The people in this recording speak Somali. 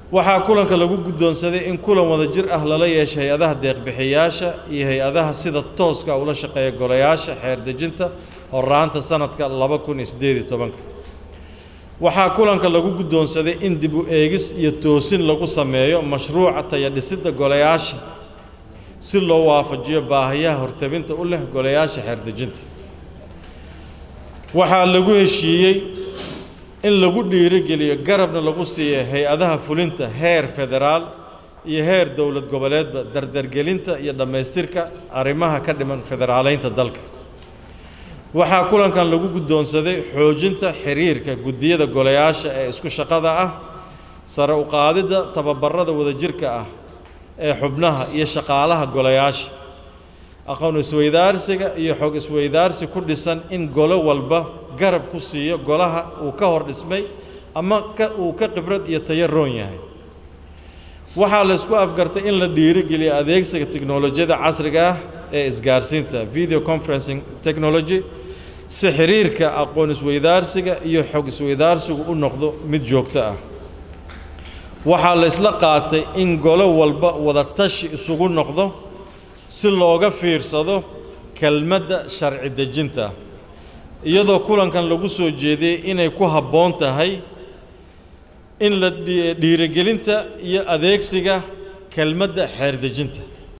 waxaa kulanka lagu guddoonsaday in kulan wada jir ah lala yeeshay hay-adaha deeqbixiyaasha iyo hay-adaha sida tooska ula shaqeeya golayaasha xeer dejinta horaanta sanadka laba kun iyo siddeed iyo tobanka waxaa kulanka lagu guddoonsaday in dib u eegis iyo toosin lagu sameeyo mashruuca tayadhisidda golayaasha si loo waafajiyo baahiyaha hortabinta u leh golayaasha xeer dejinta waxaa lagu heshiiyey in lagu dhiirigeliyo garabna lagu siiyo hay-adaha fulinta heer federaal iyo heer dowlad goboleedba dardargelinta iyo dhammaystirka arrimaha ka dhiman federaaleynta dalka waxaa kulankan lagu guddoonsaday xoojinta xiriirka guddiyada golayaasha ee isku shaqada ah sare u qaadidda tababarada wadajirka ah ee xubnaha iyo shaqaalaha golayaasha aqoon isweydaarsiga iyo xog isweydaarsi ku dhisan in golo walba garab ku siiyo golaha uu ka hor dhismay ama ka uu ka khibrad iyo tayo roon yahay waxaa la isku afgartay in la dhiirigeliyo adeegsiga tiknolojiyada casriga ah ee isgaarsiinta video conferencing technology si xiriirka aqoon isweydaarsiga iyo xog isweydaarsigu u noqdo mid joogto ah waxaa la isla qaatay in golo walba wada tashi isugu noqdo si looga fiirsado kelmadda sharci dejinta iyadoo kulankan lagu soo jeediyey inay ku habboon tahay in la dhiirigelinta iyo adeegsiga kelmadda xeer dejinta